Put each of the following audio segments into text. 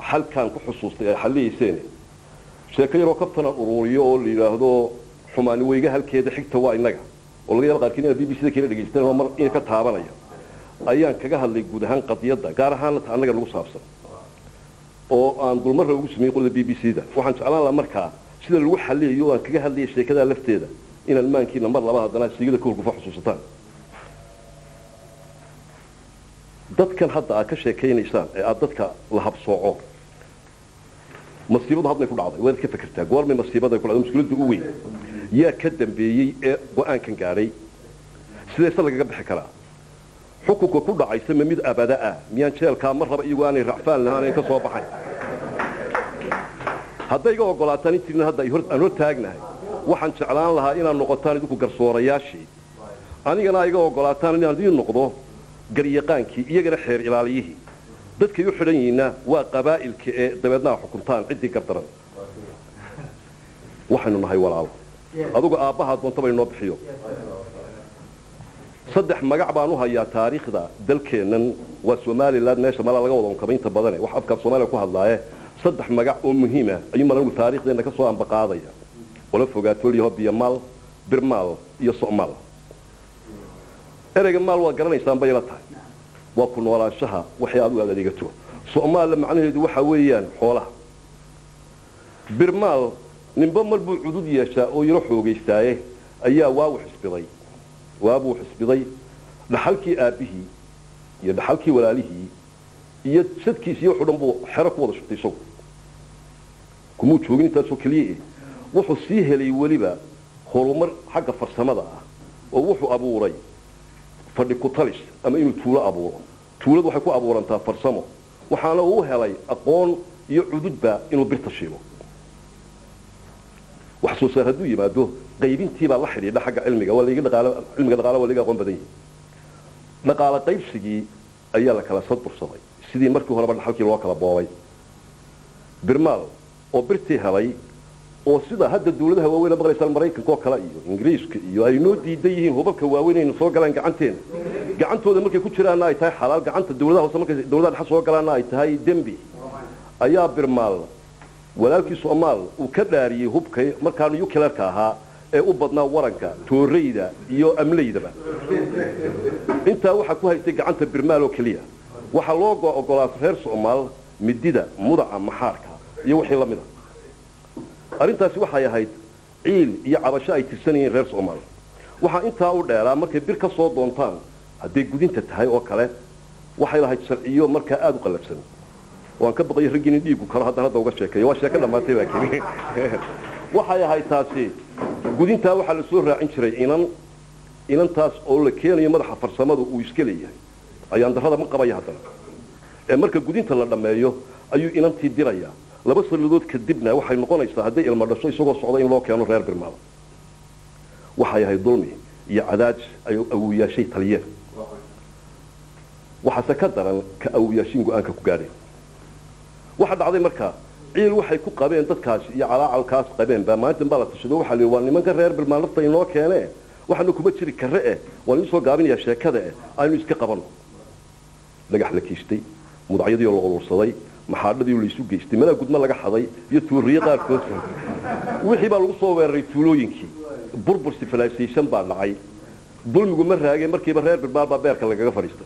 halkaan ku xusuustay ay xalliyayseen sheeko yaroo kabtanan ururiyo oo la yidhaahdo xumaani weyga halkeeda xigta waa innaga oo laga yaaba qaarkiin inaad b b c da kala dhegaystaan oo mar in ka taabanaya ayaan kaga hadlay guud ahaan qadiyadda gaar ahaana ta annaga nagu saabsan oo aan dulmarra ugu sameeyey qolada b b c da waxaan jeclaan lahaa markaa sida lagu xaliyayo oo aan kaga hadlayay sheekadaa lafteeda inaan maankiina mar laba haddana siigada ka horgufa xusuusataan dadkan hadda aad ka sheekaynaysaan ee aada dadka la habsooco masiibadu hadday ku dhacday waad ka fekertaa goormay masiibada ku dhacday mushkiladda u weyn yaa ka dambeeyey ee go-aankan gaadhay sideese lagaga bixi karaa xukunka ku dhacaysa ma mid abada ah miyaan jeelkaa mar raba iyagoo aanay racfaan lahaanayn ka soo baxay hadday iga ogolaataan intiina hadda aan hor taagnahay waxaan jeclaan lahaa inaad noqotaan idinku garsoorayaashii anigana iga ogolaataan inaan idiin noqdo garyaqaankii iyagana xeer ilaaliyihii dadkay u xidhan yihiinna waa qabaa'ilka ee dabeedna a xukuntaan ciddii gardaran waxaynu nahay walaalo adugu aabbahaa doontaba inoo bixiyo saddex magac baan u hayaa taariikhda dalkeennan waa somalilan meesha malaa laga wada unkaba inta badane wax afkaa soomaaliya ku hadlaaye saddex magac oo muhiima ayuu malanigu taariikhdeenna ka soo ambaqaadaya ola fogaatoolyaho biyomaal birmaal iyo so'maal ereyga maal waa garanaysaan bay la tahay waa ku noolaanshaha waxay adigu aad adeegato so'maalla macnaheedu waxa weeyaan xoolaha birmaal ninba mar buu cudud yeeshaa oo yaro xoogaystaaye ayaa waawu xisbiday waabuu xisbiday dhaxalkii aabbihii iyo dhaxalkii walaalihii iyo sadkiis iyo wuxuu dhan buu xero ku wada shubtay isagu kumuu joogin intaasoo keliya eh wuxuu sii helay weliba horumar xagga farsamada ah oo wuxuu abuuray fadhi kutalis ama inuu tuulo abuuro tuuladu waxay ku abuurantaa farsamo waxaana uu helay aqoon iyo cududba inuu birta shiilo wax soo saar hadduu yimaado qaybintiibaa la xidhiidha xagga cilmiga waa layga dhaqaalo cilmiga dhaqaalaha waa layga aqoon badan yahay dhaqaalo qaybsigii ayaa la kala sadbursaday sidii markii horeba dhaxalkii loo kala boobay birmaal oo birtii helay oo sida hadda dawladaha waaweyn maqlaysaan maraykanka oo kale iyo ingiriiska iyo ay noo diidan yihiin hubabka waaweyn aynu soo galaan gacanteena gacantooda markay ku jiraanna ay tahay xalaal gacanta dawladaha hoose markay dawladaha dhexe soo galaanna ay tahay dembi ayaa birmaal walaalkii soomaal uu ka dhaariyey hubka markaa nuclearka ahaa ee u badnaa waranka tooreyda iyo amleydaba intaa waxaa ku haystay gacanta birmaal oo keliya waxaa loo ogolaa reer soomaal midida mudaca maxaarka iyo wixii la mid a arrintaasi waxay ahayd ciil iyo cabasho ay tirsanayeen reer soomaal waxaa intaa u dheeraa markay bir ka soo doontaan hadday gudinta tahay oo kale waxay lahayd sharciyo markaa aada u qallabsan waan ka baqayo raggii nin dhiigu karo haddaan hadda uga sheekeeyo waa sheeko dhammaatay laakiin waxay ahayd taasi gudintaa waxaa la soo raacin jiray inan inantaas oo la keenayo madaxa farsamada uu iska leeyahay ayaan darrada ma qabaya haddana ee marka gudinta la dhammeeyo ayuu inantii dirayaa laba sannadood kadibna waxay noqonaysaa hadday ilmo dhasho isagoo socda in loo keeno reer birmaal waxay ahayd dulmi iyo cadaaj ay awoyaashay taliyeen waxaase ka daran ka awoyaashin go-aanka ku gaadheen waxa dhacday markaa ciil waxay ku qabeen dadkaas iyo calaacalkaas qabeen baa maalintan baa la tashado waxaa la yidhi waa nimanka reer birmaal nafta inoo keene waxaana kuma jiri karre eh waan idin soo gaabinayaa sheekada eh aynu iska qabanno dhagax la kiistay mudacyadii oo la urursaday maxaadhadii oo laysu geystay malaa gudmo laga xaday iyo tuuriye qaarkood wixii baa lagu soo weeraray tuulooyinkii burbur civilization baa dhacay dulmigu ma raageen markiiba reer birmaal baa beerka lagaga fadhiistay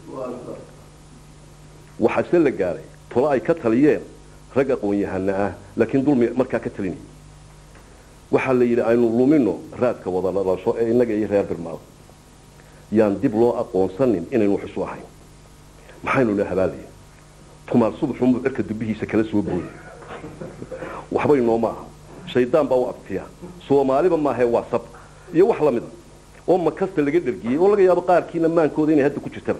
waxaase la gaaray tolo ay ka taliyeen rag aqoon-yahana ah laakiin dulmi markaa ka talinay waxaa la yidhi aynu lumino raadka wada dhalasho ee innaga iyo reer birmaal yaan dib loo aqoonsanin inaynu wax isu ahayn maxaynu na habaalayen tumaal subaxunbuu cirka dubbihiisa kala soo booyay waxbay nooma aha shaydaan baa u abtiya soomaaliba maahee waa sab iyo wax la mid a oo makasta laga dhergiyey oo laga yaabo qaarkiina maankooda inay hadda ku jirtaba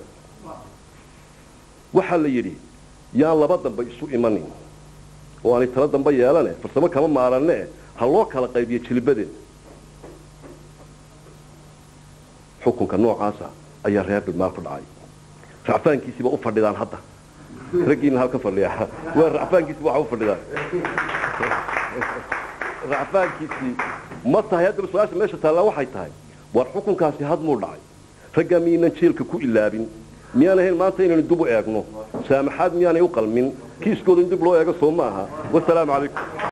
waxaa la yidhi yaan laba dambe isu imanin oo aanay tala dambe yeelane farsamo kama maaranne ha loo kala qaybiyo jilbadeed xukunka noocaasa ayaa reer birmaal ku dhacay racfaankiisiiba u fadhidaan hadda raggiina halka fadhiya waa racfaankiisiiba waxa u fadhidaan racfaankiisii ma tahay haddaba su-aasha meesha taallaa waxay tahay war xukunkaasi hadmuu dhacay raggaa miyaynan jeelka ku ilaabin miyaan ahayn maanta inaynu dub u eegno saamaxaad miyaanay u qalmin kiiskooda in dib loo eego soo ma aha wasalaamu calaykum